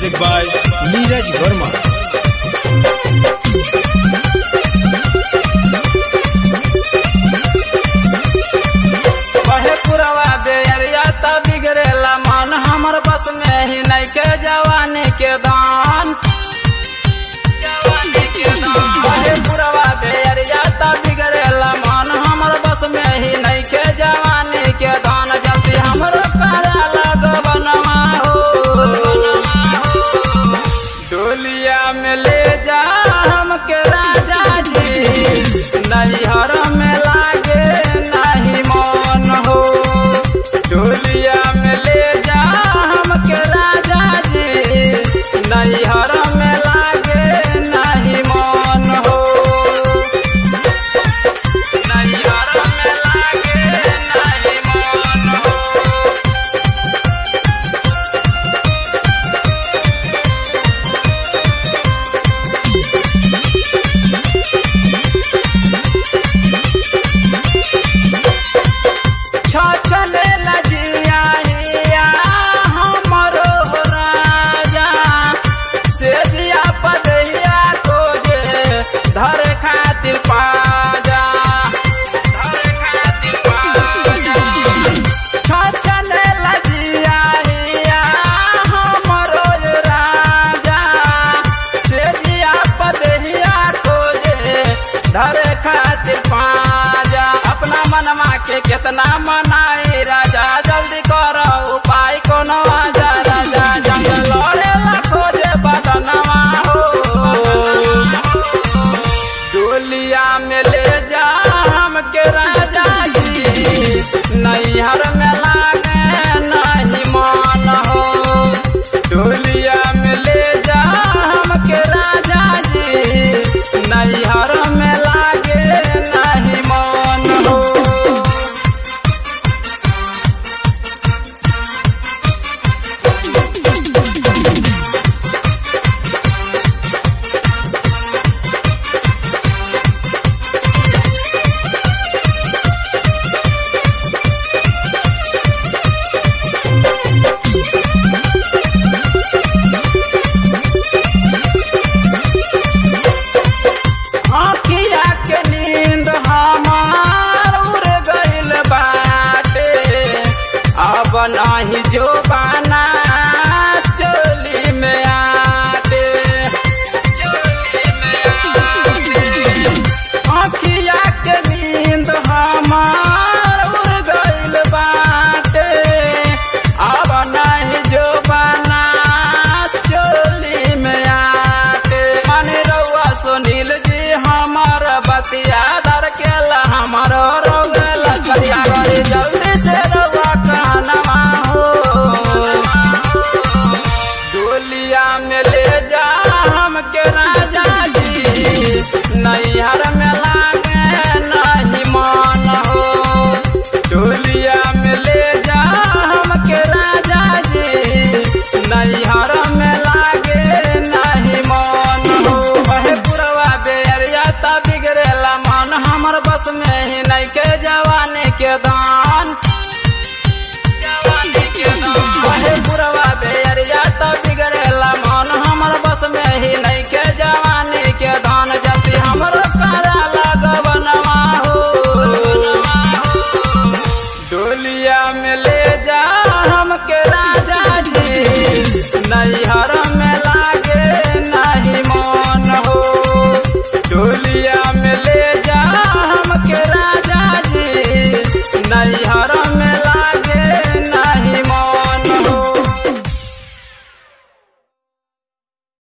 Music by Neeraj Verma. कहे पुरवा दे अरिया त बिगड़ेला मन हमर बस में ही नहीं के जवानी के दान कहे पुरवा दे अरिया त बिगड़ेला मन हमर बस में ही नहीं के जवानी के दान जल्दी हमरो करा लग बनवा हो डोलिया में ले जा हमके राजा जी नैहर में लागे नहीं मन हो डोलिया में ले जा हमके राजा जी नैहर में लागे नहीं मन हो नैहर में लागे नहीं मन हो छछले लजिया हिया हमरो राजा से दिया पदहिया को जे धर खातिर पाजा धर खातिर पाजा छछले लजिया हिया हमरो राजा से दिया पदहिया को जे धर खातिर पाजा अपना मनमा के कितना मनाई राजा जल्दी करो उपाय कोनो आजा राजा जंग लड़े खोजे बदनवा हो डोलिया में ले जा हमके राजा जी नैहर में लागे नहीं मन हो डोलिया में ले जा हमके राजा जी नैहर में लागे नहीं मन हो आँखिया के नींद हमार उड़ गइल बाटे अब नाही जो बाना चोली में आटे चोली में आटे आँखिया के नींद हमार उड़ गइल बाटे अब नाही जो बाना चोली में आटे माने रउआ सुनील जी हमार बतिया दर केला हमार रोग लखिया गरी जल्दी से रउआ कहनवा हो डोलिया में ले जा हमके राजा जी नैहर में लागे नहीं मन हो डोलिया में ले जा हमके राजा जी नैहर